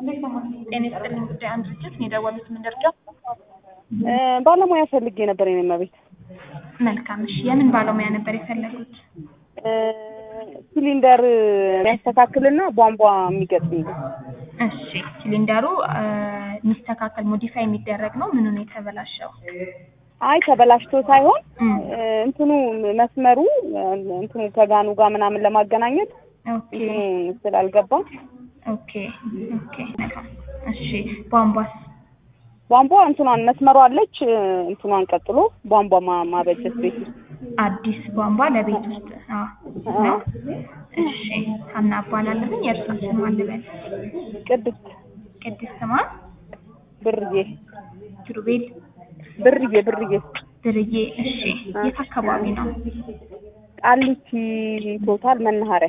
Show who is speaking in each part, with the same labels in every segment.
Speaker 1: ጤና ይስጥልኝ ጉዳይ አንድ ድርጅት ነው የደወሉት ምን ደረጃ?
Speaker 2: ባለሙያ ፈልጌ ነበር የኔ እመቤት።
Speaker 1: መልካም እሺ የምን ባለሙያ ነበር የፈለጉት?
Speaker 2: ሲሊንደር የሚያስተካክልና ቧንቧ የሚገጥም
Speaker 1: እሺ ሲሊንደሩ የሚስተካከል ሞዲፋይ የሚደረግ ነው ምኑ ነው የተበላሸው?
Speaker 2: አይ ተበላሽቶ ሳይሆን
Speaker 1: እም፣
Speaker 2: እንትኑ መስመሩ እንትኑ ከጋኑ ጋር ምናምን ለማገናኘት
Speaker 1: ኦኬ
Speaker 2: እንትኑ ስላልገባ
Speaker 1: ኦኬ ኦኬ መልካም እሺ ቧንቧስ?
Speaker 2: ቧንቧ እንትኗን መስመሯ አለች እንትኗን ቀጥሎ ቧንቧ ማ- ማበጀት ቤት ውስጥ
Speaker 1: አዲስ ቧንቧ ለቤት ውስጥ አዎ ነው። እሺ ሀና እባላለሁኝ የእርሷ ስም ማን ልበል?
Speaker 2: ቅድስት
Speaker 1: ቅድስት ማን?
Speaker 2: ብርዬ
Speaker 1: ኪሩቤል
Speaker 2: ብርዬ ብርዬ
Speaker 1: ድርዬ እሺ የት አካባቢ ነው?
Speaker 2: ቃሊቲ ቶታል መናኸሪያ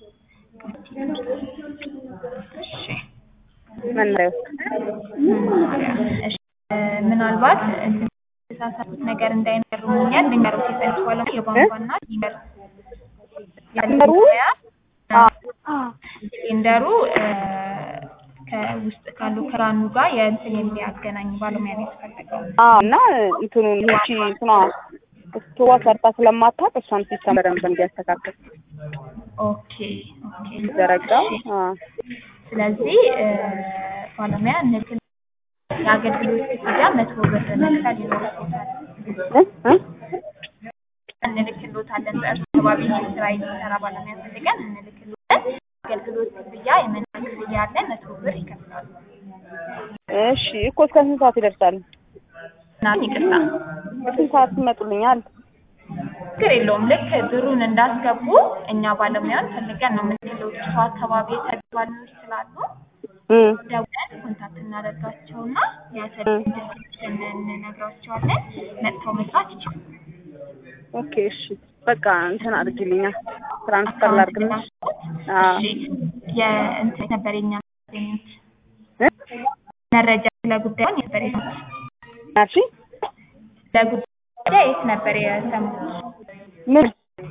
Speaker 1: እሺ
Speaker 2: መናኸሪያ ውስጥ
Speaker 1: መናኸሪያ እሺ እ፣ ምናልባት የተሳሳቱት ነገር እንዳይነግሩኛል ልንገሩት የፈለጉት ባለሙያ የቧንቧና ሲሊንደር
Speaker 2: ሲሊንደሩ?
Speaker 1: ባለሙያ
Speaker 2: አ
Speaker 1: ሲሊንደሩ እ፣ ከውስጥ ካሉ ክራኑ ጋር የእንትን የሚያገናኝ ባለሙያ ነው የተፈለገው።
Speaker 2: አ እና እንትኑን ይቺ እንትኗ ስቶዋ ሰርታ ስለማታውቅ እሷን ሲስተም በደንብ እንዲያስተካክል
Speaker 1: ኦኬ ኦኬ
Speaker 2: ዘረጋ
Speaker 1: እሺ።
Speaker 2: አ
Speaker 1: ስለዚህ እ፣ ባለሙያ እንልክል የአገልግሎት ክፍያ መቶ ብር መክፈል ይኖርበታል።
Speaker 2: እ እ
Speaker 1: እንልክሎታለን በእርሱ አካባቢ ስራ የሚሰራ ባለሙያ ፈልገን እንልክሎታለን። አገልግሎት ክፍያ የመንያ ክፍያ አለ መቶ ብር ይከፍላሉ።
Speaker 2: እሺ እኮ እስከ ስንት ሰዓት ይደርሳል?
Speaker 1: እና ይቅርታ
Speaker 2: በስንት ሰዓት ትመጡልኛል?
Speaker 1: ችግር የለውም። ልክ ብሩን እንዳስገቡ እኛ ባለሙያን ፈልገን ነው የምንልክሎት። እርሱ አካባቢ የተለያዩ ባለሙያዎች ስላሉ
Speaker 2: እ
Speaker 1: ደውለን ኮንታክት እናደርጋቸውና የሰጡን ድርጅትን እንነግራቸዋለን። መጥተው መስራት ይችላሉ።
Speaker 2: ኦኬ እሺ በቃ እንትን አድርጊልኛል ትራንስፈር ላድርግልሽ። አዎ
Speaker 1: እሺ የእንትን ነበር የኛ ያገኙት
Speaker 2: እ
Speaker 1: መረጃ ስለ ጉዳዩን የት ነበር የሰሙት?
Speaker 2: ናርሺ
Speaker 1: ለጉዳይ የት ነበር የሰሙት?
Speaker 2: ምን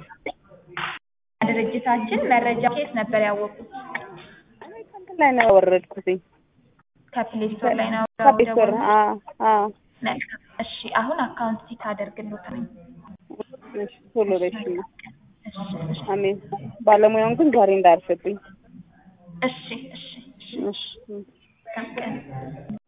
Speaker 1: ድርጅታችን መረጃ ከየት ነበር ያወቁት?
Speaker 2: እንትን ላይ ነው ያወረድኩትኝ
Speaker 1: ከፕሌይ ስቶር ላይ ነው
Speaker 2: ከቤተሰር
Speaker 1: ያወረዱት?
Speaker 2: አ አ
Speaker 1: መልካም እሺ አሁን አካውንት ፊት አደርግልዎታል።
Speaker 2: እሺ ቶሎ በሽ
Speaker 1: እሺ እሺ
Speaker 2: አሜን። ባለሙያውን ግን ዛሬ እንዳያርፍብኝ።
Speaker 1: እሺ እሺ እሺ
Speaker 2: እሺ
Speaker 1: መልካም ቀን